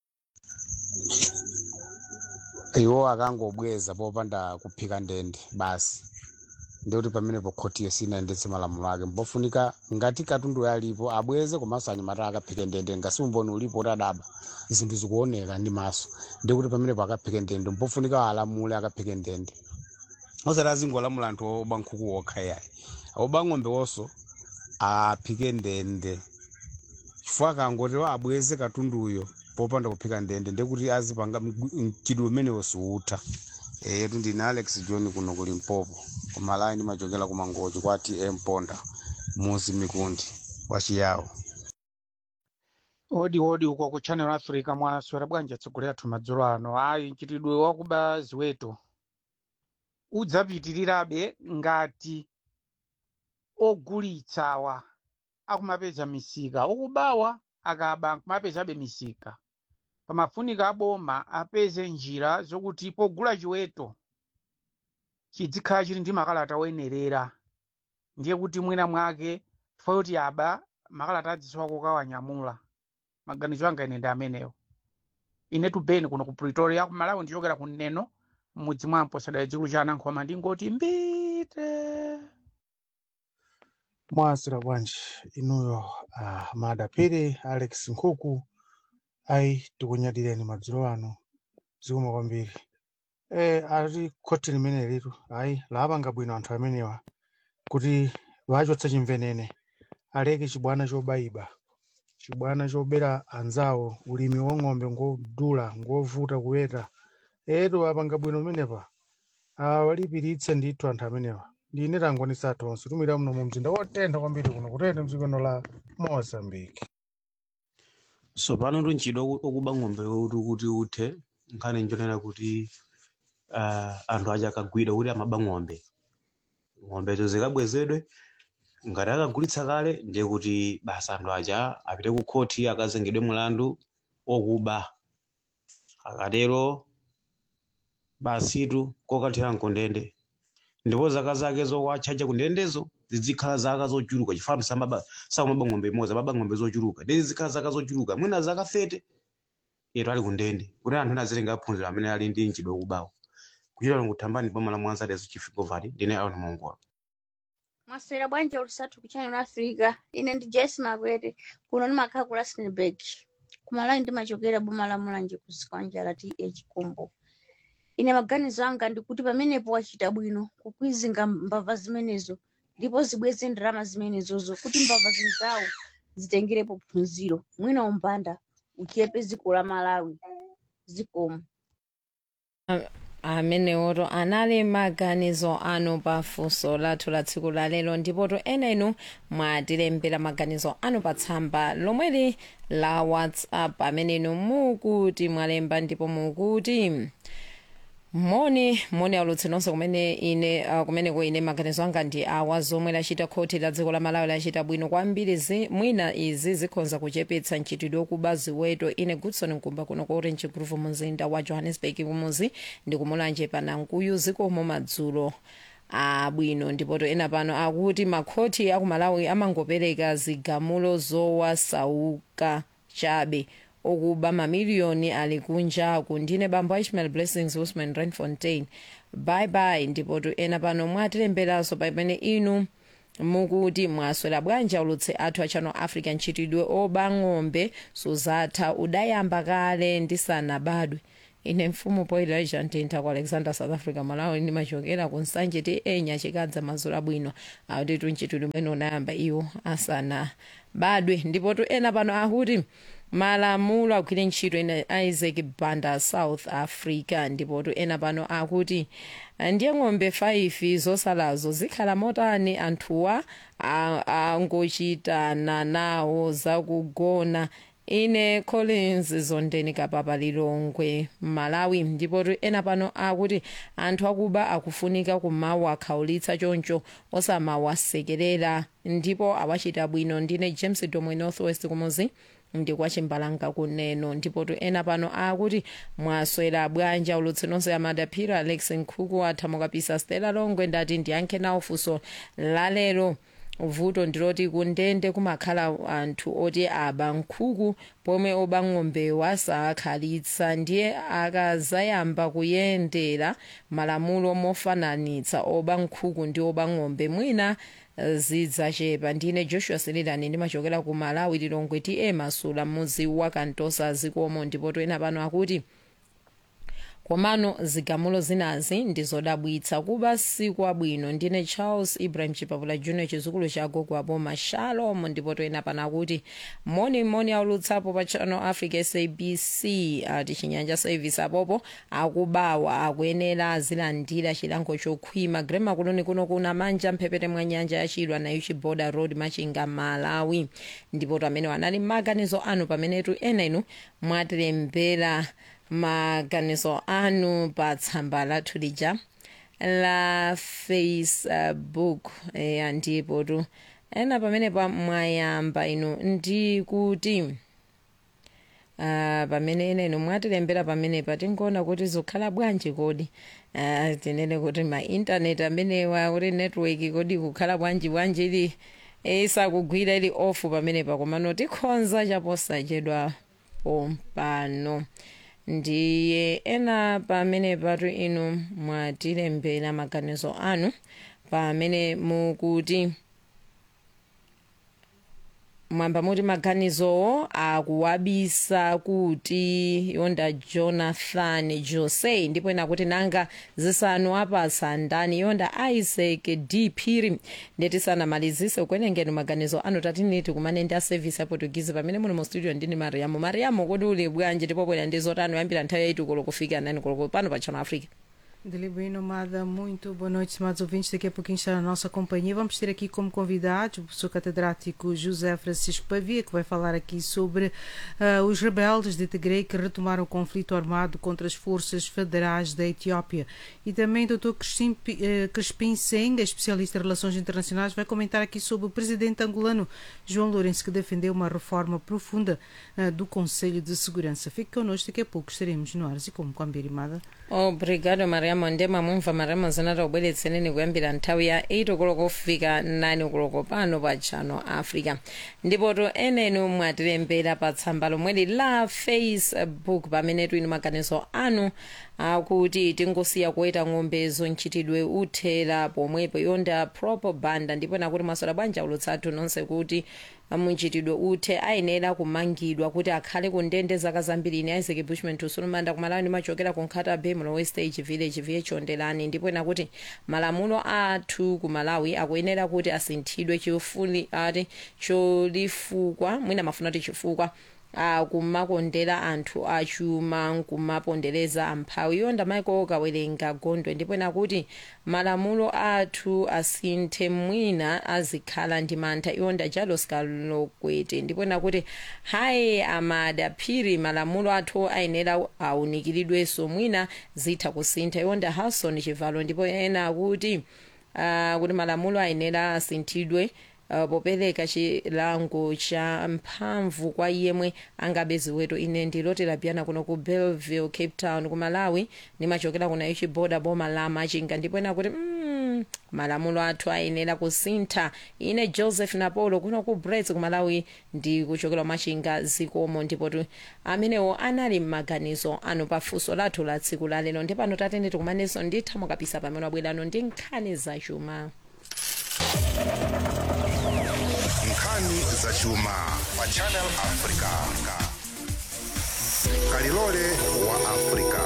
iwo akangobweza popanda kuphika ndende basi ndikuti pamenepo khotiyo sinayendetse malamulo ake mpofunika ngati katundu alipo abweze komanso anyamata akaphike ndende ngasi umboni ulipo kuti adaba zinthu zikuoneka ndi maso ndikuti pamenepo akaphike ndende mpofunika alamule akaphike ndende osati azingolamula anthu oba nkhuku okha yayi oba ng'ombe wonso aphike ndende chifukwa akangoti abweze katunduyo popanda kuphika ndende ndekuti azipanga mchidwi umenewo siutha yetu ndine alex john kuno ku limpopo kumalayi ndimachokera ku mangochi kwa tm ponda muzi mikundi wachiyawo odi odi uko ku channel africa mwaswera bwanji atsogolera athu madzulo ano ayi mchitidwe wakuba ziweto udzapitirirabe ngati ogulitsawa akumapeza misika okubawa akaba akumapezabe misika pamafunika aboma apeze njira zokuti pogula chiweto chizikhala chili ndi makalata oyenerera ndiye kuti mwina mwake chifukwa kuti aba makalata adzisowa kukawanyamula maganizo anga ine ndi amenewo ine tubeni kuno ku pretoria ku malawi ndichokera ku neno m'mudzi mwampo sadali dzikulu cha anankhoma ndingoti mbite mwasira bwanji inuyo uh, madapiri alex nkhuku ayi tikunyadireni madzulo ano zikoma kwambiri e, ali khoti limene litu ayi lapanga bwino anthu amenewa kuti wachotsa chimvenene aleke chibwana chobayiba chibwana chobera anzawo ulimi wa ng'ombe ngodula ngovuta kuweta etu apanga bwino menepa awalipiritse ndithu anthu amenewa ndine tangonisa tonse tumira muno mu mzinda wotentha kwambiri kuno kutentha mdzikono la mozambique so pano tunchidwa okuba ng'ombe kuti kuti uthe nkhani njonena kuti uh, anthu aja akagwidwa kuti amaba ng'ombe ng'ombezo zikabwezedwe ngati akagulitsa kale ndiye kuti basa anthu aja apite ku khoti akazengedwe mulandu okuba akatero basitu kokathera mkondende ndipo zaka zake zokwachacha kundendezo zizikhala zaka zochuluka chifano samaba samaba ng'ombe imodzi amaba ng'ombe zochuluka ndi zikhala zaka zochuluka mwina zaka 30 yetu ali kundende kuti anthu ena azilenga aphunzira amene ali ndi mchidwi wakubawo kuchita ngutambani boma la mwanza dezo chifikovati ndine aona mongola mwaswera bwanji olusatu ku channel africa ine ndi jesi makwete kuno ndimakhala ku rustenburg kumalawi ndimachokera boma la mulanje ku zikwanja th kumbo ine maganizo anga ndikuti pamenepo wachita bwino kukwizinga mbava zimenezo ndipo zibweze ndalama zimenezozo kuti mbava zinzawo zitengerepo phunziro mwina umbanda uchepe dziko la malawi zikomo amenewoto anali maganizo anu pa funso lathu la tsiku la lero ndipoto ena inu mwatilembera maganizo anu pa tsamba lomweli la whatsapp amene inu mukuti mwalemba ndipo mukuti moni moni aulutsi nonse kumene ine uh, kumeneko ine maganizo anga ndi awa zomwe lachita khoti la dziko la malawi lachita bwino kwambiri zi, mwina izi zikhonza kuchepetsa mchitidwe wokuba ziweto ine goodson mkumba kuno ku orange groove mumzinda wa johannesburg kumuzi ndi kumulanje panankuyu zikomo madzulo abwino ndipoto ena pano akuti makhoti akumalawi amangopereka zigamulo zowasauka chabe okuba mamiliyoni ali kunjaku ndine bambo ishmael blessings usman renfontain bye bye ndipoto ena pano mwatilemberanso pamene inu mukuti mwaswera bwanji ulutsi athu a channel africa mchitidwe oba ng'ombe suzatha udayamba kale ndisanabadwe ine mfumu poilija ntintha ku alexander south africa malawi ndimachokera ku nsanje ti enya chikadza mazulu abwino akuti mchitidwe umene unayamba iwo asanabadwe ndipotu ena pano akuti malamulo agwire ntchito ine isaac banda south africa ndipotu ena pano akuti ndiye ng'ombe 5 zosalazo zikhala motani anthuwa angochitana nawo zakugona ine collins zondeni kapapa lilongwe malawi ndipotu ena pano akuti anthu akuba akufunika kumawakhawulitsa choncho osamawasekerera ndipo awachita bwino ndine james domwe northwest kumuzi ndi kwa chimbalanga kuneno ndipotu ena pano akuti mwaswera bwanja ulutsi nonse amadaphira alex nkhuku athamukapisa stela longwe ndati ndiyankhe nawo funso lalero vuto ndiloti kundende kumakhala anthu oti aba nkhuku pomwe oba ng'ombewo asakhalitsa ndiye akazayamba kuyendera malamulo mofananitsa oba nkhuku ndi oba ng'ombe mwina zidzachepa ndine joshua selilani ndimachokera ku malawi lilongwe ti emasula mudzi wa kantosa zikomo ndipo toyena pano akuti komano zigamulo zinazi ndizodabwitsa kuba sikwabwino ndine charles ibrahim chipapula junior chizukulu cha gogo aboma shalom ndipo toyena pano akuti moni moni aulutsapo pa channel africa sabc ati chinyanja service apopo akubawa akuyenera azilandira chilango chokhwima grema kuloni kuno kuna manja mphepete mwa nyanja yachilwa na uchi border road machinga malawi ndipo to amene anali maganizo anu pamenetu ena inu mwatilembera maganizo anu pa tsamba lathu lija la facebook e, ndipo tu ena pamene pa mwayamba inu ndi kuti uh, pamene ena inu mwatilembera pamene patingoona kuti zikhala bwanji kodi uh, tinene kuti ma intaneti amenewa kuti network kodi kukhala bwanji bwanji ili isakugwira ili off pamenepa komano tikhonza chaposachedwa pompano ndiye ena pamene patu inu mwatilembera maganizo anu pamene mukuti mwamba muti maganizowo akuwabisa kuti yonda jonathan jose ndipo ena kuti nanga zisanu apasa ndani yonda isaac d phiri ndetisanamalizise kuenengeni maganizo anu tatiniti kumane ndi a service ya portuguese pamene muli mu studio ndini mariamo mariamo kodi uli bwanji ndipo bwera ndi zotani yambira nthawi yaiti koloko kufika nani koloko pano pa channel africa Delibino Amada, muito boa noite, estimados ouvintes. Daqui a pouquinho está na nossa companhia. Vamos ter aqui como convidados o professor catedrático José Francisco Pavia, que vai falar aqui sobre uh, os rebeldes de Tigre que retomaram o conflito armado contra as forças federais da Etiópia. E também o Dr. Crispim, uh, Crispim Seng, especialista em relações internacionais, vai comentar aqui sobre o presidente angolano João Lourenço, que defendeu uma reforma profunda uh, do Conselho de Segurança. Fique connosco, daqui a pouco estaremos no ar. E como com a Mbirimada. obrigado mariamo ndema mumva mariamo zinata kubweretsereni kuyambira nthawi ya 8 koloko kufika 9 koloko pano pa channel africa ndipoto enenu mwatilembera pa tsamba lomweli la facebook pamene tuli maganizo anu akuti tingosiya kuweta ng'ombezo mchitidwe uthera pomwepo yonda propaganda ndipo nakuti masola bwanja ulutsathu nonse kuti munchitidwe uthe ayenera kumangidwa kuti akhale ku ndende zaka zambiri ine isaac bushman tusulumanda kumalawi ndimachokera ku nkhata bemlo westage village viye chondelani ndipo nakuti malamulo athu ku malawi akuyenera kuti asinthidwe chifuni ati cholifukwa mwina mafuna kuti chifukwa uh, kumakondera anthu achuma nkumapondereza amphawi iwo ndamaiko kawerenga gondwe ndipo nakuti malamulo athu asinthe mwina azikhala ndi mantha iwo ndajalos kalokwete ndipo nakuti hayi amadaphiri malamulo athu ayenera aunikiridwenso mwina zitha kusintha iwo nda harrison chivalo ndipo ena akuti uh, kuti malamulo ayenera asinthidwe uh, popereka chilango cha mphamvu kwa yemwe angabe ziweto ine ndilotera biyana kuno ku belleville cape town ku malawi nimachokera kuna ichi boda boma la machinga ndipo ena kuti mm, malamulo athu ayenera kusintha ine joseph napolo kuno ku brets ku malawi ndi kuchokera machinga zikomo ndipo tu amenewo anali m'maganizo anu pafunso lathu la tsiku la lero ndi pano tatende tikumanenso nditha mukapisa pamene wabwerano ndi nkhani zachuma nkhani zachuma pa channel africa kalilole wa africa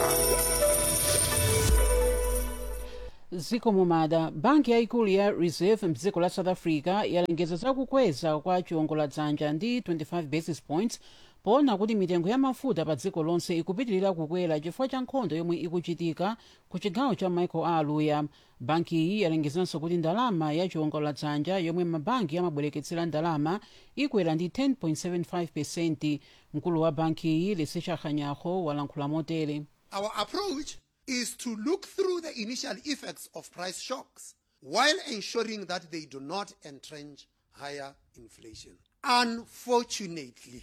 zikomo mada banki yaikulu ya reserve mdziko la south africa yalengeza zakukweza kwa chiwongoladzanja ndi 25 basis points poona kuti mitengo ya mafuta pa dziko lonse ikupitirira kukwera chifukwa cha nkhondo yomwe ikuchitika ku chigawo cha michael aluya banki iyi yalengezanso kuti ndalama ya chiwongoladzanja yomwe mabanki amabwereketsera ndalama ikwera ndi 10.75 pesenti mkulu wa banki iyi lesecha khanyaho walankhula motere Our approach is to look through the initial effects of price shocks while ensuring that they do not entrench higher inflation. Unfortunately,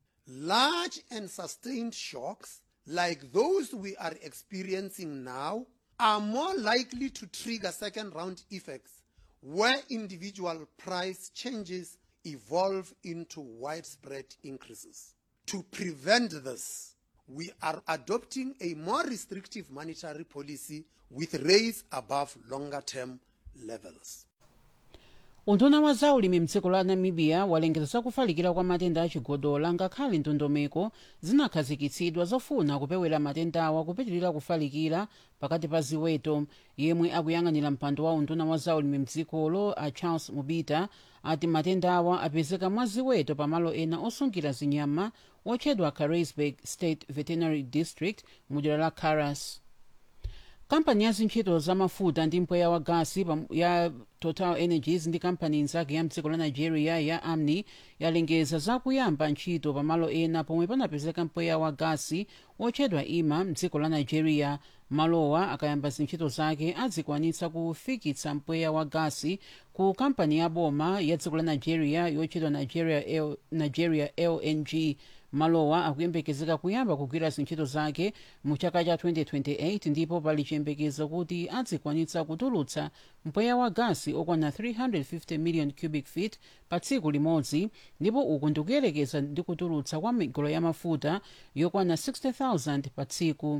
large and sustained shocks like those we are experiencing now are more likely to trigger second round effects where individual price changes evolve into widespread increases. To prevent this, we are adopting a more restrictive monetary policy with rates above longer term levels. unduna wa zaulimi mdziko la namibia walengeza zakufalikira kwa matenda achigodola ngakhale ndondomeko zinakhazikitsidwa zofuna kupewera matendawa kupitirira kufalikira pakati pa ziweto yemwe akuyang'anira mpando wa unduna wa zaulimi mdzikolo a charles mubita ati matendawa apezeka mwa ziweto pamalo ena osungira zinyama otchedwa carisburg state veterinary district mudera la caras kampani ya zintchito zamafuta ndi mpweya wa gasi pam- ya total energies ndi kampani inzake ya mdziko la nigeria ya amni yalengeza zakuyamba ntchito pamalo ena pomwe panapezeka mpweya wa gasi otchedwa ima mdziko la nigeria malowa akayamba zintchito zake adzikwanitsa kufikitsa mpweya wa gasi ku kampani ya boma ya dziko la nigeria yotchedwa nigeria, L, nigeria lng malowa akuyembekezeka kuyamba kugwira zintchito zake mu chaka cha 2028 ndipo pali chiyembekezo kuti adzikwanitsa kutulutsa mpweya wa gasi okwana 350 million cubic feet pa tsiku limodzi ndipo uku ndikuyerekeza ndi kutulutsa kwa migolo ya mafuta yokwana 60000 pa tsiku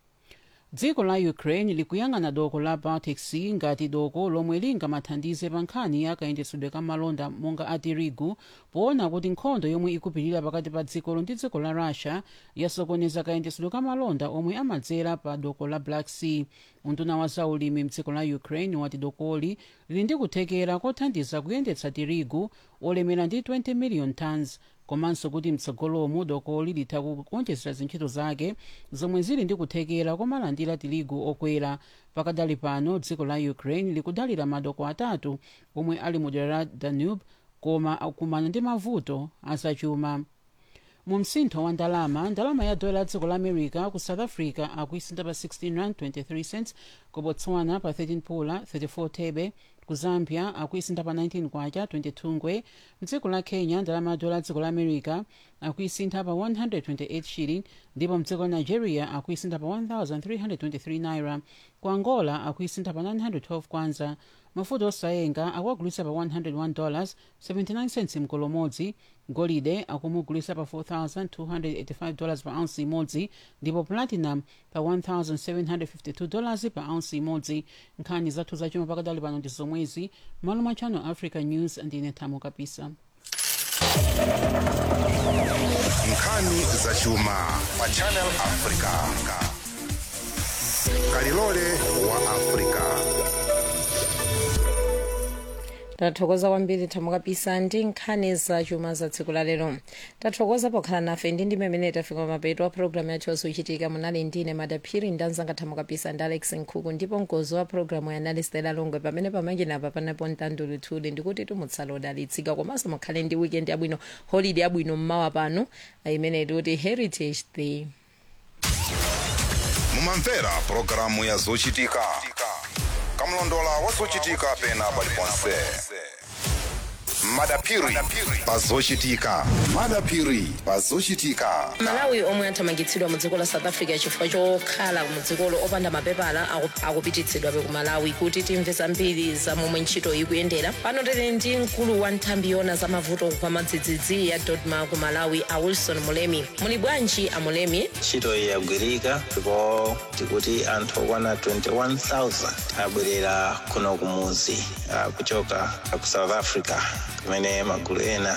dziko la ukraine likuyang'ana doko la baltic sea ngati doko lomwe lingamathandize pa nkhani ya kayendetsedwe ka malonda monga a tirigu poona kuti nkhondo yomwe ikupitirira pakati pa dzikolo ndi dziko la russia yasokoneza kayendetsedwe ka malonda omwe amadzera pa doko la black sea unduna wa zaulimi mdziko la ukraine wati dokoli lili ndi kuthekera kothandiza kuyendetsa tirigu olemera ndi 20 million tons komanso kuti mtsogolomu dokoli litha kuonjezera zintchito zake zomwe zili ndi kuthekera komalandira tirigu okwera pakadali pano dziko la ukraine likudalira madoko atatu omwe ali mu dera la danube koma akumana ndi mavuto azachuma mu msintho wa ndalama ndalama ya dola ya dziko la america ku south africa akuisintha pa 16 rand 23 cents ku botswana pa 13 pula 34 thebe ku zambia akuisintha pa 19 kwacha 22 ngwe mdziko la kenya ndalama ya dola ya dziko la america akuisintha pa 128 shilling ndipo mdziko la nigeria akuisintha pa 1323 naira ku angola akuisintha pa 912 kwanza mafuta osayenga akuagulitsa pa 101 dollars 79 cents mkolo umodzi golide akumugulitsa pa 4285 dollars pa ounce imodzi ndipo platinum pa 1752 dollars pa ounce imodzi nkhani zathu zachuma pakadali pano ndi zomwezi malo mwa channel africa news ndine thamo kapisa nkhani zachuma pa channel africa kalilole wa africa tathokoza kwambiri thamukapisa ndi nkhani za chuma za tsiku la lero tathokoza pokhala nafe ndi ndi mmene tafika mapeto a programu yathu yazochitika munali ndine madaphiri ndi anzanga thamukapisa ndi alex nkhuku ndipo mkozi wa programu yanali stela longwe pamene pamanginapa panapo mtanduli thuli ndikuti tumutsala odalitsika komanso mukhale ndi weekend yabwino holiday yabwino mmawa pano imene tikuti heritage day mumamvera pulogalamu ya zochitika kamlondola wa zochitika pena paliponse madapiri pazochitika madapiri pazochitika malawi omwe athamangitsidwa mu dziko la south africa chifukwa chokhala mu dzikolo opanda mapepala aku- akupititsidwabe ku malawi kuti timve zambiri za momwe ntchito ikuyendera pano tili ndi mkulu wa nthambi yona za mavuto kwa madzidzidzi ya dodma ku malawi a wilson mulemi muli bwanji a mulemi ntchito iyi yagwirika ndipo tikuti anthu okwana 21000 abwerera kuno kumuzi ah, kuchoka ku south africa kumene magulu ena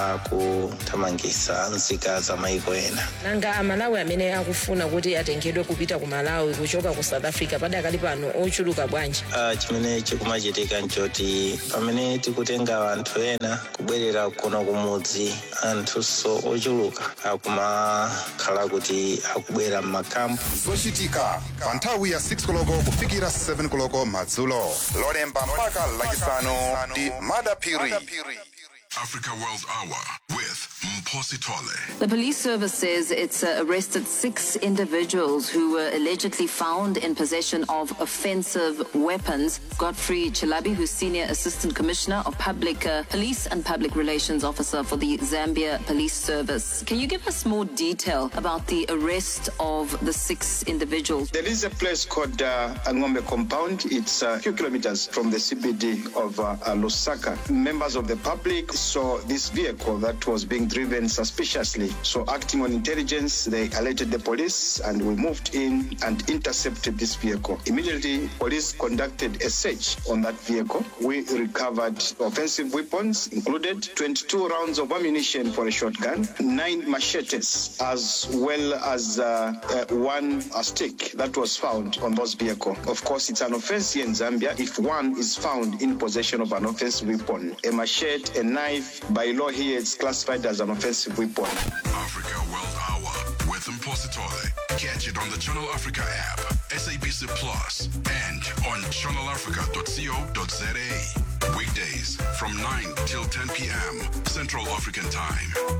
akuthamangitsa nzika za maiko ena nanga amalawi amene akufuna kuti atengedwe kupita ku malawi kuchoka ku south africa padakali pano ochuluka bwanji Ah, chimene chikumachitika nchoti pamene tikutenga anthu ena kubwerera kuno kumudzi anthunso ochuluka akumakhala kuti akubwera m'makampu zochitika pa nthawi ya 6 koloko kufikira 7 koloko madzulo lolemba mpaka lachisanu ndi madapiri Africa World Hour with Mposi Tole. The police service says it's uh, arrested six individuals who were allegedly found in possession of offensive weapons. Godfrey Chilabi, who's Senior Assistant Commissioner of Public uh, Police and Public Relations Officer for the Zambia Police Service. Can you give us more detail about the arrest of the six individuals? There is a place called uh, Angombe Compound. It's a few kilometers from the CBD of uh, uh, Lusaka. Members of the public saw this vehicle that was being driven suspiciously. So, acting on intelligence, they alerted the police and we moved in and intercepted this vehicle. Immediately, police conducted a search on that vehicle. We recovered offensive weapons, included 22 rounds of ammunition for a shotgun, nine machetes, as well as uh, uh, one uh, stick that was found on those vehicle. Of course, it's an offense here in Zambia if one is found in possession of an offensive weapon. A machete, a knife, by law here, it's classified as an offensive weapon. Africa World Hour with Mposi Tole. Catch it on the Channel Africa app, SABC Plus, and on channelafrica.co.za. Weekdays from 9 till 10 p.m. Central African Time.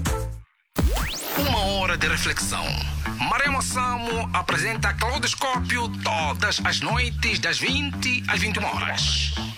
Uma hora de reflexão. Maremo Samo apresenta Claudoscópio todas as noites das 20 às 21 horas.